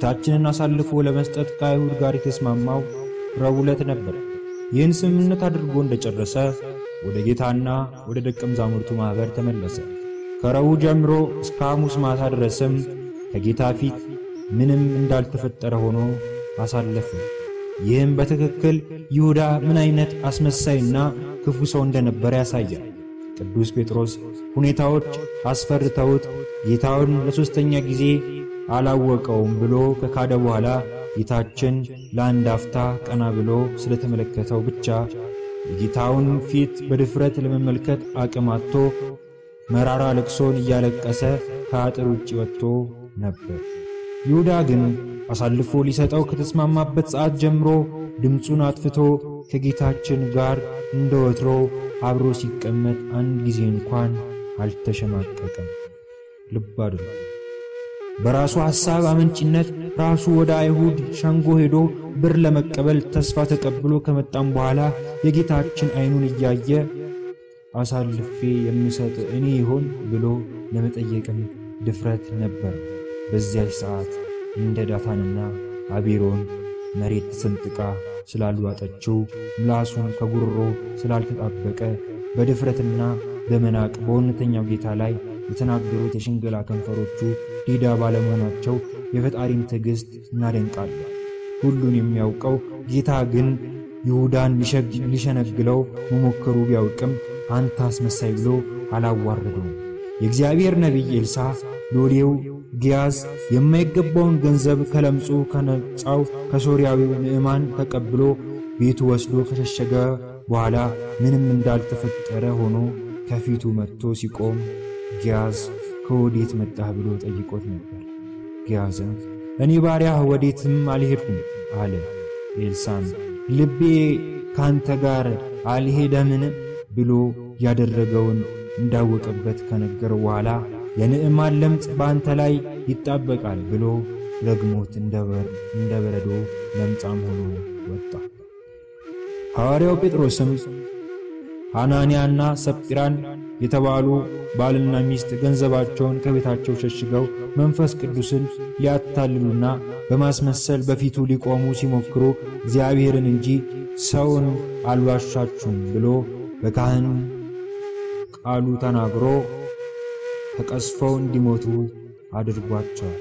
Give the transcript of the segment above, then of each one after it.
ጌታችንን አሳልፎ ለመስጠት ከአይሁድ ጋር የተስማማው ረቡዕ ዕለት ነበር። ይህን ስምምነት አድርጎ እንደጨረሰ ወደ ጌታና ወደ ደቀ መዛሙርቱ ማኅበር ተመለሰ። ከረቡዕ ጀምሮ እስከ ሐሙስ ማታ ድረስም ከጌታ ፊት ምንም እንዳልተፈጠረ ሆኖ አሳለፈ። ይህም በትክክል ይሁዳ ምን አይነት አስመሳይና ክፉ ሰው እንደነበረ ያሳያል። ቅዱስ ጴጥሮስ ሁኔታዎች አስፈርተውት ጌታውን ለሦስተኛ ጊዜ አላወቀውም ብሎ ከካደ በኋላ ጌታችን ለአንድ አፍታ ቀና ብሎ ስለተመለከተው ብቻ የጌታውን ፊት በድፍረት ለመመልከት አቅም አጥቶ መራራ ልቅሶን እያለቀሰ ከአጥር ውጭ ወጥቶ ነበር። ይሁዳ ግን አሳልፎ ሊሰጠው ከተስማማበት ሰዓት ጀምሮ ድምፁን አጥፍቶ ከጌታችን ጋር እንደ ወትሮ አብሮ ሲቀመጥ አንድ ጊዜ እንኳን አልተሸማቀቀም። ልብ አድርጉ። በራሱ ሐሳብ አመንጭነት ራሱ ወደ አይሁድ ሸንጎ ሄዶ ብር ለመቀበል ተስፋ ተቀብሎ ከመጣም በኋላ የጌታችን ዓይኑን እያየ አሳልፌ የምሰጥ እኔ ይሆን ብሎ ለመጠየቅም ድፍረት ነበር። በዚያች ሰዓት እንደ ዳታንና አቢሮን መሬት ተሰንጥቃ ስላልዋጠችው ምላሱን ከጉሮሮ ስላልተጣበቀ በድፍረትና በመናቅ በእውነተኛው ጌታ ላይ የተናገሩት የሽንገላ ከንፈሮቹ ዲዳ ባለመሆናቸው የፈጣሪን ትዕግሥት እናደንቃለን። ሁሉን የሚያውቀው ጌታ ግን ይሁዳን ሊሸነግለው መሞከሩ ቢያውቅም አንተ አስመሳይ ብሎ አላዋረደውም። የእግዚአብሔር ነቢይ ኤልሳ ሎሌው ጊያዝ የማይገባውን ገንዘብ ከለምጹ ከነጻው ከሶርያዊው ንዕማን ተቀብሎ ቤቱ ወስዶ ከሸሸገ በኋላ ምንም እንዳልተፈጠረ ሆኖ ከፊቱ መጥቶ ሲቆም ጊያዝ ከወዴት መጣህ ብሎ ጠይቆት ነበር። ጊያዝም እኔ ባሪያህ ወዴትም አልሄድኩም አለ። ኤልሳም ልቤ ካንተ ጋር አልሄደምን ብሎ ያደረገውን እንዳወቀበት ከነገረው በኋላ የንዕማን ለምጽ በአንተ ላይ ይጣበቃል ብሎ ረግሞት እንደ በረዶ ለምጻም ሆኖ ወጣ። ሐዋርያው ጴጥሮስም ሐናንያና ሰጲራን የተባሉ ባልና ሚስት ገንዘባቸውን ከቤታቸው ሸሽገው መንፈስ ቅዱስን ሊያታልሉና በማስመሰል በፊቱ ሊቆሙ ሲሞክሩ እግዚአብሔርን እንጂ ሰውን አልዋሻችሁም ብሎ በካህን ቃሉ ተናግሮ ተቀስፈው እንዲሞቱ አድርጓቸዋል።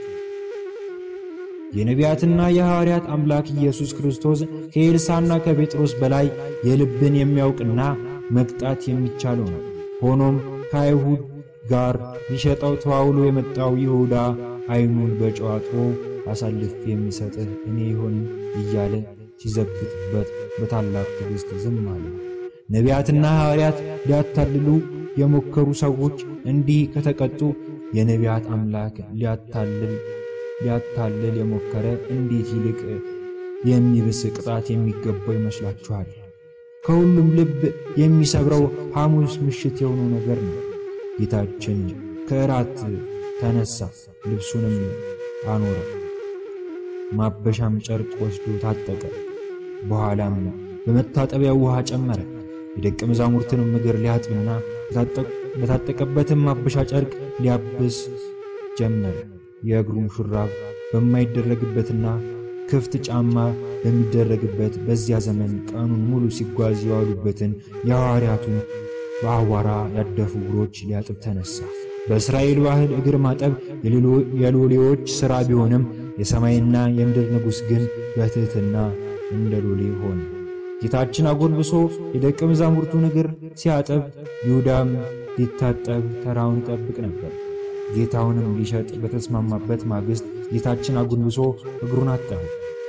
የነቢያትና የሐዋርያት አምላክ ኢየሱስ ክርስቶስ ከኤልሳና ከጴጥሮስ በላይ የልብን የሚያውቅና መቅጣት የሚቻለው ነው። ሆኖም ከአይሁድ ጋር ሊሸጠው ተዋውሎ የመጣው ይሁዳ ዓይኑን በጨው አጥቦ አሳልፌ የሚሰጥህ እኔ ይሆን እያለ ሲዘብትበት በታላቅ ትዕግሥት ዝም አለ። ነቢያትና ሐዋርያት ሊያታልሉ የሞከሩ ሰዎች እንዲህ ከተቀጡ የነቢያት አምላክ ሊያታልል ሊያታልል የሞከረ እንዴት ይልቅ የሚብስ ቅጣት የሚገባው ይመስላችኋል? ከሁሉም ልብ የሚሰብረው ሐሙስ ምሽት የሆነው ነገር ነው። ጌታችን ከእራት ተነሳ፣ ልብሱንም አኖረ፣ ማበሻም ጨርቅ ወስዶ ታጠቀ። በኋላም በመታጠቢያው ውሃ ጨመረ። የደቀ መዛሙርትንም እግር ሊያጥብና በታጠቀበትም ማበሻ ጨርቅ ሊያብስ ጀመረ። የእግሩም ሹራብ በማይደረግበትና ክፍት ጫማ በሚደረግበት በዚያ ዘመን ቀኑን ሙሉ ሲጓዝ የዋሉበትን የሐዋርያቱን በአቧራ ያደፉ እግሮች ሊያጥብ ተነሳ። በእስራኤል ባህል እግር ማጠብ የሎሌዎች ሥራ ቢሆንም የሰማይና የምድር ንጉሥ ግን በትሕትና እንደ ሎሌ ሆነ። ጌታችን አጎንብሶ የደቀ መዛሙርቱን እግር ሲያጠብ፣ ይሁዳም ሊታጠብ ተራውን ይጠብቅ ነበር። ጌታውንም ሊሸጥ በተስማማበት ማግስት ጌታችን አጎንብሶ እግሩን አጠበ።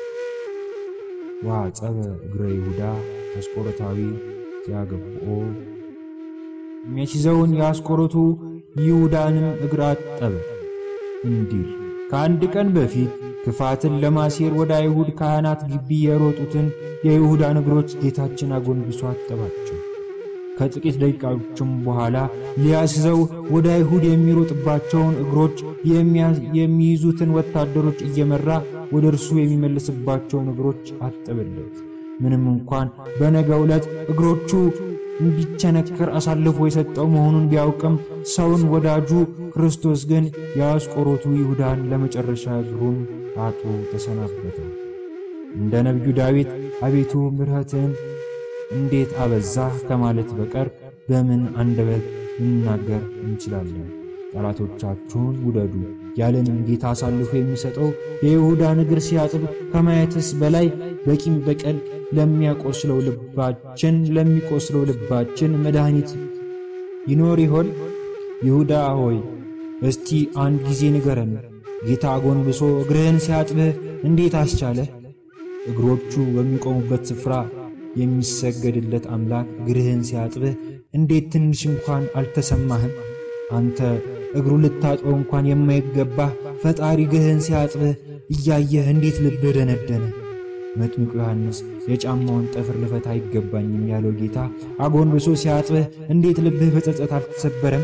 ወአጸበ እግረ ይሁዳ አስቆሮታዊ ሲያገብኦ የሚያስይዘውን የአስቆሮቱ ይሁዳንም እግር አጠበ እንዲል ከአንድ ቀን በፊት ክፋትን ለማሴር ወደ አይሁድ ካህናት ግቢ የሮጡትን የይሁዳን እግሮች ጌታችን አጎንብሶ አጠባቸው። ከጥቂት ደቂቃዎችም በኋላ ሊያስዘው ወደ አይሁድ የሚሮጥባቸውን እግሮች የሚይዙትን ወታደሮች እየመራ ወደ እርሱ የሚመልስባቸውን እግሮች አጠበለት። ምንም እንኳን በነገው ዕለት እግሮቹ እንዲቸነከር አሳልፎ የሰጠው መሆኑን ቢያውቅም ሰውን ወዳጁ ክርስቶስ ግን የአስቆሮቱ ይሁዳን ለመጨረሻ እግሩን አጥቦ ተሰናበተው። እንደ ነቢዩ ዳዊት አቤቱ ምሕረትህን እንዴት አበዛህ ከማለት በቀር በምን አንደበት ልናገር እንችላለን? ጠላቶቻችሁን ውደዱ ያለንም ጌታ አሳልፎ የሚሰጠው የይሁዳን እግር ሲያጥብ ከማየትስ በላይ በቂም በቀል ለሚያቆስለው ልባችን ለሚቆስለው ልባችን መድኃኒት ይኖር ይሆን? ይሁዳ ሆይ እስቲ አንድ ጊዜ ንገረን። ጌታ ጎንብሶ እግርህን ሲያጥብህ እንዴት አስቻለህ? እግሮቹ በሚቆሙበት ስፍራ የሚሰገድለት አምላክ እግርህን ሲያጥብህ እንዴት ትንሽ እንኳን አልተሰማህም? አንተ እግሩ ልታጥበው እንኳን የማይገባህ ፈጣሪ እግርህን ሲያጥብህ እያየህ እንዴት ልብህ ደነደነ? መጥምቁ ዮሐንስ የጫማውን ጠፍር ልፈታ አይገባኝም ያለው ጌታ አጎንብሶ ሲያጥብህ እንዴት ልብህ በጸጸት አልተሰበረም?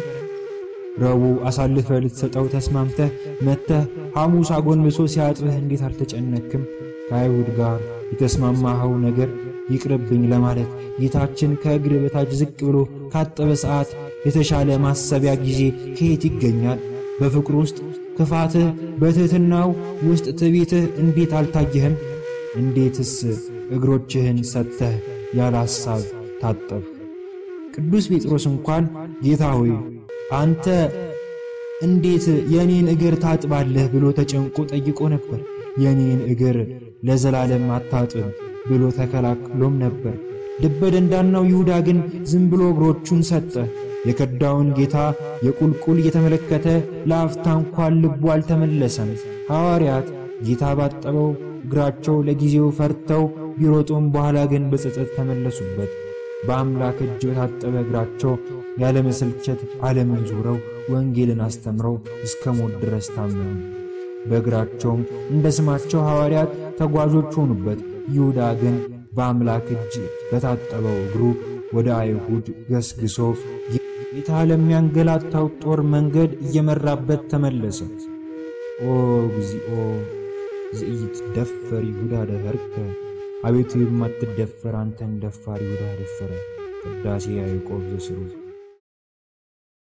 ረቡዕ አሳልፈህ ልትሰጠው ተስማምተህ መጥተህ ሐሙስ አጎንብሶ ሲያጥብህ እንዴት አልተጨነክም? ከአይሁድ ጋር የተስማማኸው ነገር ይቅርብኝ ለማለት ጌታችን ከእግር በታች ዝቅ ብሎ ካጠበ ሰዓት የተሻለ ማሰቢያ ጊዜ ከየት ይገኛል? በፍቅር ውስጥ ክፋትህ፣ በትሕትናው ውስጥ ትዕቢትህ እንዴት አልታየህም? እንዴትስ እግሮችህን ሰጥተህ ያለ ሐሳብ ታጠብ? ቅዱስ ጴጥሮስ እንኳን ጌታ ሆይ አንተ እንዴት የኔን እግር ታጥባለህ ብሎ ተጨንቆ ጠይቆ ነበር። የኔን እግር ለዘላለም አታጥብ ብሎ ተከላክሎም ነበር። ልበ ደንዳናው ይሁዳ ግን ዝም ብሎ እግሮቹን ሰጠ። የከዳውን ጌታ የቁልቁል እየተመለከተ ለአፍታ እንኳን ልቡ አልተመለሰም። ሐዋርያት ጌታ ባጠበው እግራቸው ለጊዜው ፈርተው ቢሮጡም በኋላ ግን በጸጸት ተመለሱበት። በአምላክ እጅ በታጠበ እግራቸው ያለመሰልቸት ዓለምን ዞረው ወንጌልን አስተምረው እስከ ሞት ድረስ ታመኑ። በእግራቸውም እንደ ስማቸው ሐዋርያት ተጓዦች ሆኑበት። ይሁዳ ግን በአምላክ እጅ በታጠበው እግሩ ወደ አይሁድ ገስግሶ ጌታ ለሚያንገላታው ጦር መንገድ እየመራበት ተመለሰ። ኦ እግዚኦ ዘኢይትደፈር ይሁዳ ደፈርከ፣ አቤቱ የማትደፈር አንተን ደፋር ይሁዳ ደፈረ። ቅዳሴ ያዕቆብ ዘስሩግ